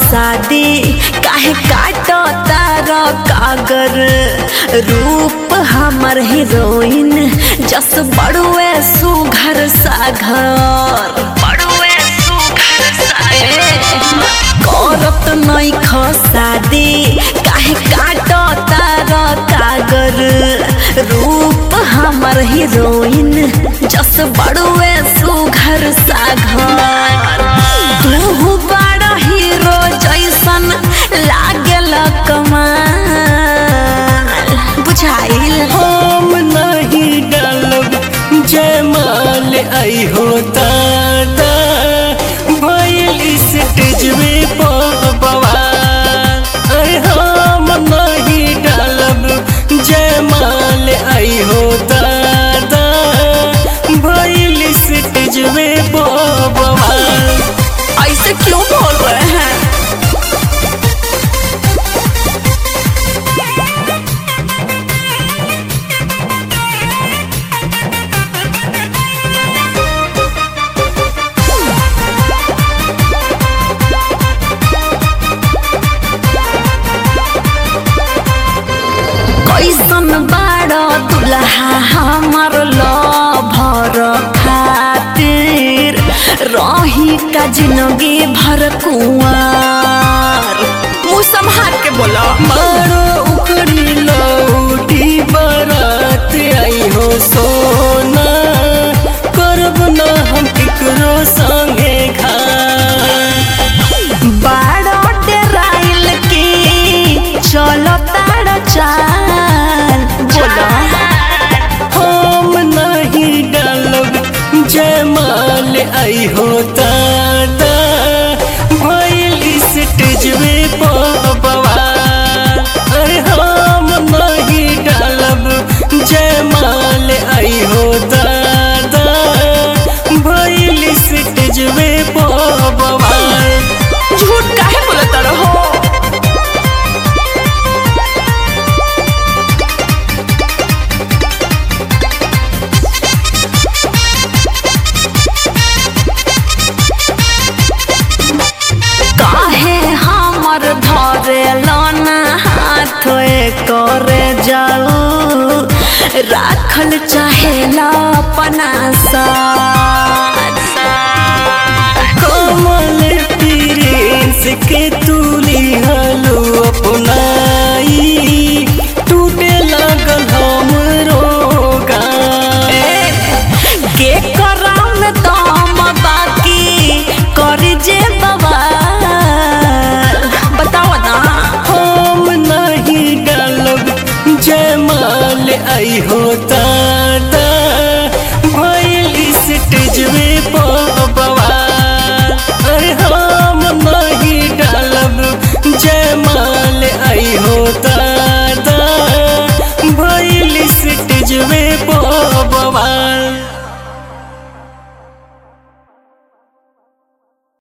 शादी काहे काटो तार कागर रूप हमर हीरोइन जस बड़ुए सुघर साघर बड़ुए सुघर साघर करत नहीं शादी काहे काटो तार कागर रूप हमर हीरोइन जस बड़ुए सुघर साघर तू बड़ा हीरो जैसन लागल कमाल बुझाइल हम नहीं डालब जयमाल आई हो दादा भइल स्टेज में बवाल अरे हम नहीं डालब जयमाल आई हो दादा भइल स्टेज में बवाल ऐसे क्यों बोल रहे हैं कैसन बाड़ दुल्हा हमर लभर खातिर रही का जिंदगी भर कुंवर मुँह संभाल के बोलो मारो उखड़ी लौटी बारात आई हो सोना करब ना हम केकरो संगे घाट बाड़ो डेराइल की चलो ताड़ चाल बोलो हम नहीं डालब जयमाल आई हो दादा भइल स्टेज में बवाल अरे हम नहीं डालब जयमाल आई हो दादा भइल स्टेज में बवाल झूठ काहे बोलत रहो काहे हमर धरे लना हाथ करे जाऊ राखल चाहेला अपना साथ कमल प्रिंस के तुली हलो अपनाई टूटे लागल हमरो गान के करम दम बाकी कर जे बवाल बताओ ना हम नहीं डालब जयमाल आई होता